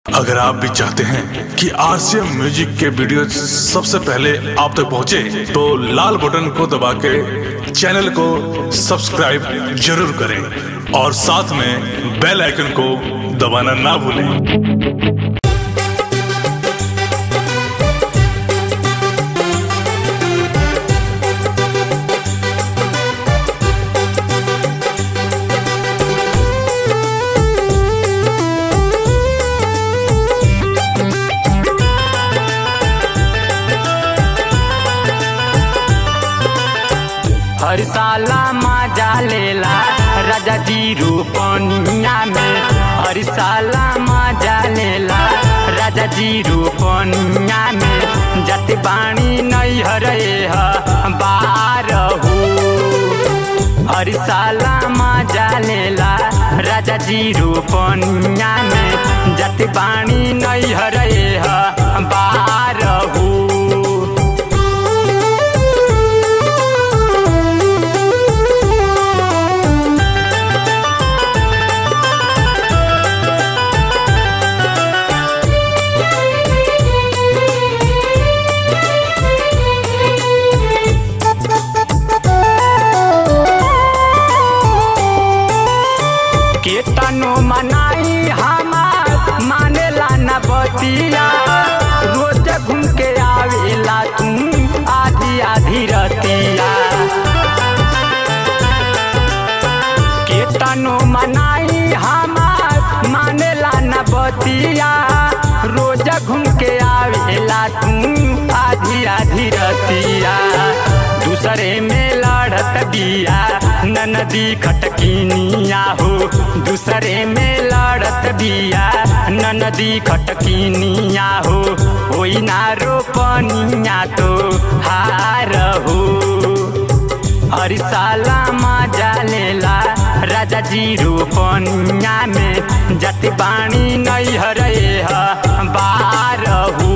अगर आप भी चाहते हैं कि आरसीएम म्यूजिक के वीडियो सबसे पहले आप तक पहुंचे, तो लाल बटन को दबा के चैनल को सब्सक्राइब जरूर करें और साथ में बेल आइकन को दबाना ना भूलें हर साला मजा लेला राजा जी रूपनिया में हर साला मजा लेला राजा जी रूपनिया में जत बाणी नहीं हरे बारहू हर साला मजा लेला राजा जी रूपनिया में जत बाणी नहीं हरे बारहू केतनो मनाई हमार मानेला न बतिया रोज घूम के आवेला तू आधी आधी रतिया केतनो मनाई हमार मानेला न बतिया रोज घूम के आवेला तू आधी आधी रतिया दूसरे में लड़त बिया ननदी खटकिनिया हो दूसरे में लड़त बिया ननदी खटकिनिया हो होई ना रोपनिया तो हार हो हर साला मजा लेला राजा जी रोपनिया में जत बाणी नहीं हरे बारहू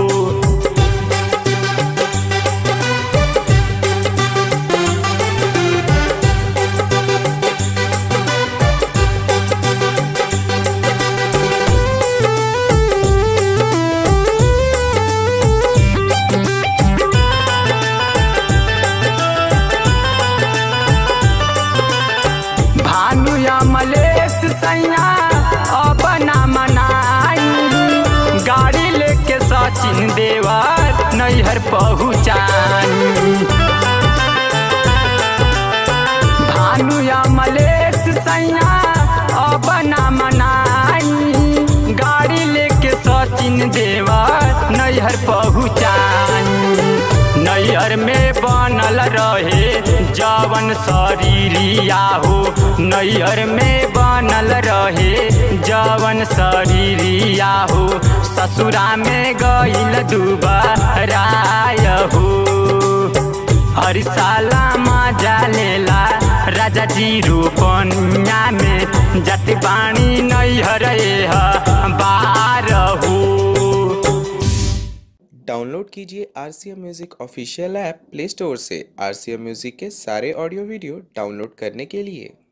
भानु या मलेश सैया अब ना मनाई गाड़ी लेके सचिन देवर नैहर पहुँचाई भानु या मलेश सैया अब ना मनाई गाड़ी लेके सचिन देवर नैहर पहुँचाई नैहर में बनल रहे जवन शरीरिया हो नैहर में बनल रहे जवन शरीरिया हो ससुरा में गईल दुबराय हो हर साला मजा लेला राजा जी रोपनिया में जत बाणी नैहर बारहू डाउनलोड कीजिए R C M music official app play store से आर सी एम म्यूज़िक के सारे ऑडियो वीडियो डाउनलोड करने के लिए